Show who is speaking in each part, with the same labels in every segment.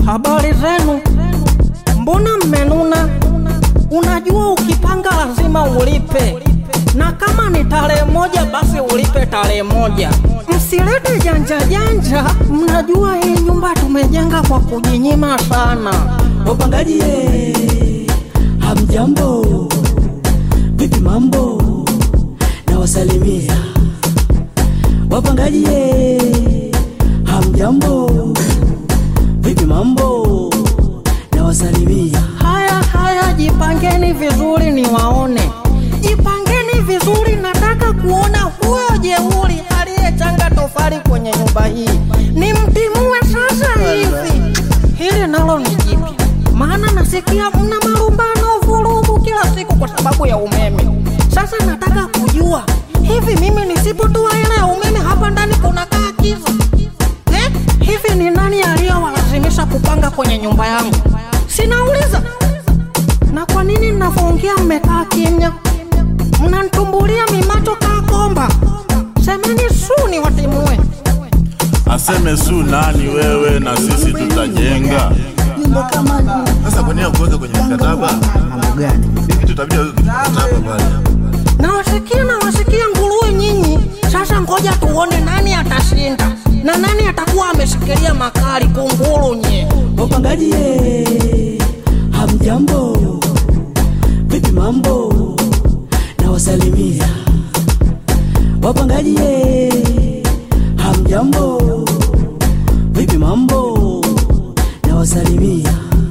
Speaker 1: Habari zenu, mbona mmenuna? Unajua ukipanga lazima ulipe, na kama ni tarehe moja basi ulipe tarehe moja. Msilete janja janja, mnajua hii nyumba tumejenga kwa kujinyima sana.
Speaker 2: Wapangaji ye, hamjambo, vipi mambo? Na wasalimia wapangaji ye, hamjambo, vipi mambo? Na wasalimia
Speaker 1: Haya haya, jipangeni vizuri niwaone, jipangeni vizuri. Nataka kuona huyo jeuri aliyechanga tofali kwenye nyumba hii, nimtimue sasa hivi. Hili nalo ni jipya, maana nasikia mna marumbano, vurugu kila siku kwa sababu ya umeme. Sasa nataka kujua hivi, mimi nisipotoa hela ya umeme hapa ndani kunakaa kiza eh? Hivi ni nani aliyowalazimisha kupanga kwenye nyumba yangu? Sinauliza. Na kwa nini ninavyoongea mmekaa kimya? Mnanitumbulia mimacho kaa komba. Semeni su ni watimue.
Speaker 3: Aseme su nani wewe na sisi tutajenga.
Speaker 2: nyumba kama
Speaker 3: Sasa kwa nini kuweka kwenye mkataba?
Speaker 2: mambo gani?
Speaker 3: Hivi tutabidi aweke kwenye mkataba pale.
Speaker 1: Nawasikia nawasikia nguruwe nyinyi. Sasa ngoja tuone nani atashinda na nani atakuwa ameshikilia makali kunguru nye.
Speaker 2: Wapangaji ye, hamjambo, vipi mambo? Na wasalimia wapangaji ye, hamjambo, vipi mambo? Na wasalimia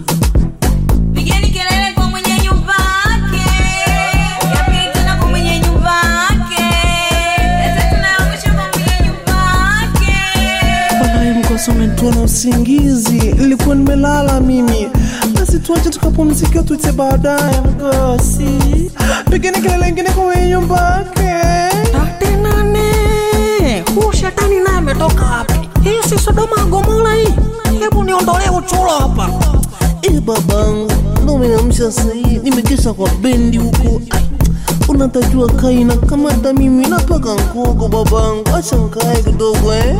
Speaker 4: Pigeni kelele kwa mwenye nyumba yake, ya pili tena kwa mwenye nyumba yake, ya tatu na ya mwisho kwa mwenye nyumba yake.
Speaker 5: Walahi mkosa umenitoa na usingizi, nilikuwa nimelala mimi. Basi tuache tukapumzika, tuite baadaye mkosi. Pigeni kelele ingine kwa wenye nyumba yake.
Speaker 1: Tate nane. Huu shetani naye ametoka wapi? Hii si Sodoma Gomora hii. Hebu niondolee uchulo hapa.
Speaker 5: Eh, babangu, ndo umeniamsha sahii, nimekesha kwa bendi huko. Ai, Unatajua kaina kama hata mimi napaka nkogo babangu, acha nkae kidogo eh.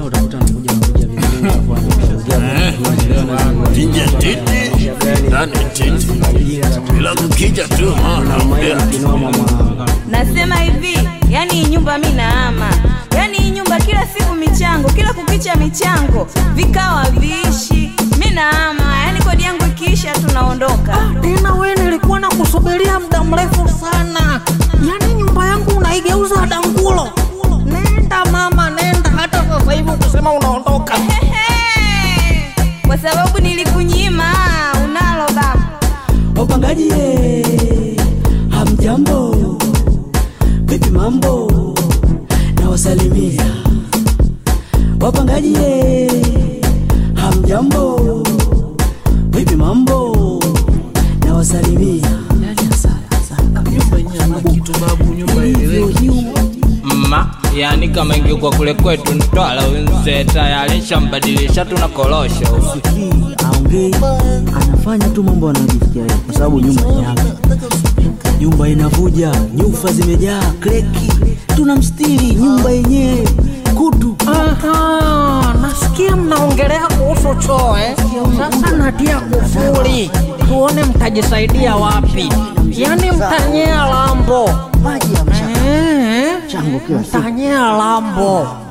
Speaker 3: Nje titi, ndani titi. Bila kukija tu naongea tu.
Speaker 4: Nasema hivi, yani hii nyumba mi naama, yani hii nyumba kila siku michango, kila kukicha michango, vikao haviishi. Mi naama, yani kodi yangu ikiisha tunaondoka.
Speaker 1: Tena we nilikuwa na kusubiria muda mrefu sana. Yaani nyumba yangu unaigeuza dangulo. Nenda mama, nenda hata sasa hivi ukisema unaondoka.
Speaker 4: Ehe, kwa sababu nilikunyima, unalo baba.
Speaker 2: wapangaji ye, hamjambo, vipi mambo? Na wasalimia wapangaji ye, hamjambo, vipi mambo? Na wasalimia
Speaker 6: mma yani kama ingekuwa kule kwetu Mtwara wenze tayari shambadilisha tuna korosho
Speaker 7: Sikii, aongei, anafanya tu mambo anayojisikia yeye, kwa sababu nyumba ni yake. Nyumba inavuja, nyufa zimejaa, kreki, tunamstiri nyumba yenyewe kutu.
Speaker 1: Aha, nasikia mnaongelea kuhusu choo eh? Sasa natia kufuli, tuone mtajisaidia wapi. Yaani mtanyea lambo
Speaker 7: Maji ya mshaka
Speaker 1: eh?
Speaker 7: chango kila siku.
Speaker 1: Mtanyea lambo